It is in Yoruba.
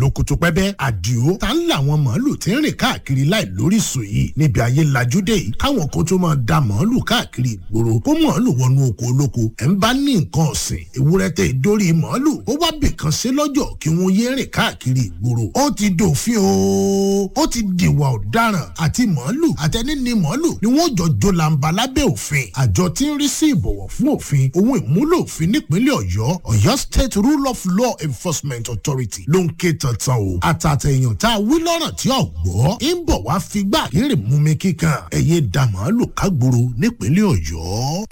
lókòtò pẹ́bẹ́ àdìo tá ń làwọn màálù tí ń rìn káàkiri láì lóríṣìí yìí níbi ayé lajú dé yìí káwọn kan tó máa da màálù káàkiri ìgboro kó màálù wọnú oko olóko ẹ̀ ń bá ní nǹkan ọ̀sìn ewúrẹ́ tẹ ìdórí màálù ó wá bìkan ṣe lọ́jọ́ kí wọ́n yé rìn káàkiri ìgboro ó ti dòfin o ó ti dìwà ọ̀daràn àti màálù àtẹni ni màálù ni wọ́n jọ jó làǹbà lábẹ́ òfin àjọ tí ń rí sí ìbọ̀wọ̀ fún òfin ohun ìmúlò òfin nípínlẹ̀ ọ̀yọ́ ọ̀yọ́ state rule of law enforcement authority ló ń ké tantan o àtàtẹ̀yàn tá a wí lọ́rọ̀ tí ò gbọ́ ń bọ̀ wá figbá kéré mú mi kíkan ẹ̀yẹ dà màálù kágboro nípínlẹ̀ ọ̀yọ́.